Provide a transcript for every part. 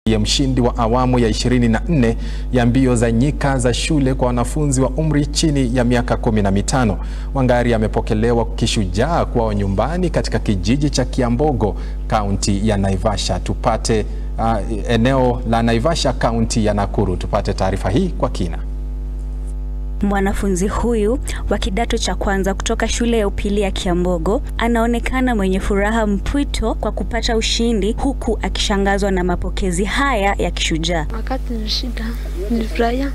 ya mshindi wa awamu ya 24 ya mbio za nyika za shule kwa wanafunzi wa umri chini ya miaka kumi na mitano. Wangari amepokelewa kishujaa kwao nyumbani katika kijiji cha Kiambogo, kaunti ya Naivasha. Tupate uh, eneo la Naivasha, kaunti ya Nakuru. Tupate taarifa hii kwa kina. Mwanafunzi huyu wa kidato cha kwanza kutoka shule ya upili ya Kiambogo anaonekana mwenye furaha mpwito kwa kupata ushindi huku akishangazwa na mapokezi haya ya kishujaa. Wakati nilishinda nilifurahia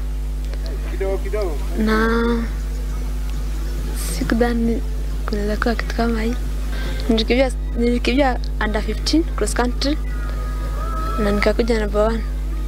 na sikudhani kunaweza kuwa kitu kama hii. Nilikimbia, nilikimbia under 15 cross country na nikakuja number one.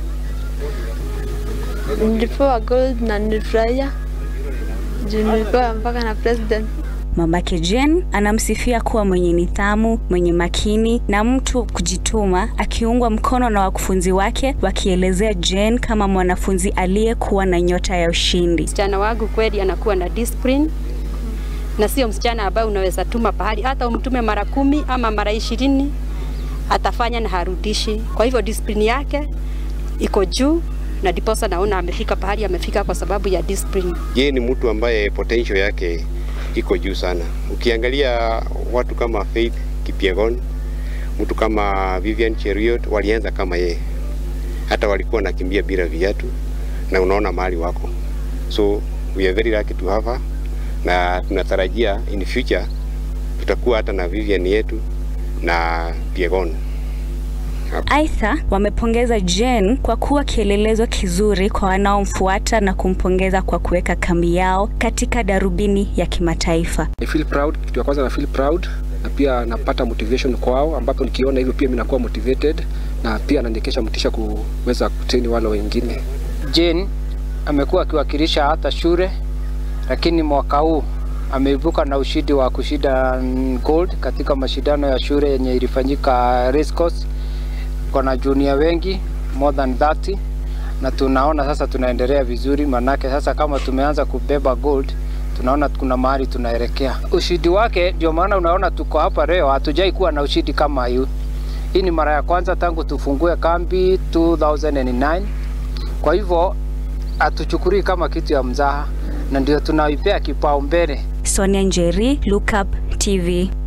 Nilipewa gold na nilifurahia juu nilipewa mpaka na president. Mamake Jen anamsifia kuwa mwenye nidhamu, mwenye makini na mtu kujituma, akiungwa mkono na wakufunzi wake wakielezea Jen kama mwanafunzi aliyekuwa na nyota ya ushindi. Msichana wangu kweli anakuwa na discipline na sio msichana ambaye unaweza tuma pahali, hata umtume mara kumi ama mara ishirini atafanya na harudishi. Kwa hivyo discipline yake iko juu na ndiposa naona amefika pahali amefika kwa sababu ya discipline. Yeye ni mtu ambaye potential yake iko juu sana. Ukiangalia watu kama Faith Kipyegon, mtu kama Vivian Cheruiyot walianza kama yeye, hata walikuwa nakimbia bila viatu, na unaona mahali wako, so we are very lucky to have her, na tunatarajia in future tutakuwa hata na Vivian yetu na Kipyegon. Aidha, wamepongeza Jen kwa kuwa kielelezo kizuri kwa wanaomfuata na kumpongeza kwa kuweka kambi yao katika darubini ya kimataifa. I feel proud. Kitu ya kwanza na feel proud na pia napata motivation kwao, ambapo nikiona hivyo pia mimi nakuwa motivated na pia nanikesha motisha kuweza kuteni wale wengine. Jane amekuwa akiwakilisha hata shule, lakini mwaka huu ameibuka na ushindi wa kushinda gold katika mashindano ya shule yenye ilifanyika race course na junior wengi more than 30 na tunaona sasa tunaendelea vizuri, manake sasa kama tumeanza kubeba gold, tunaona kuna mahali tunaelekea. Ushindi wake ndio maana unaona tuko hapa leo, hatujai kuwa na ushindi kama hiyo. Hii ni mara ya kwanza tangu tufungue kambi 2009. Kwa hivyo hatuchukulii kama kitu ya mzaha, na ndio tunaipea kipaumbele. Sonia Njeri, Look Up TV.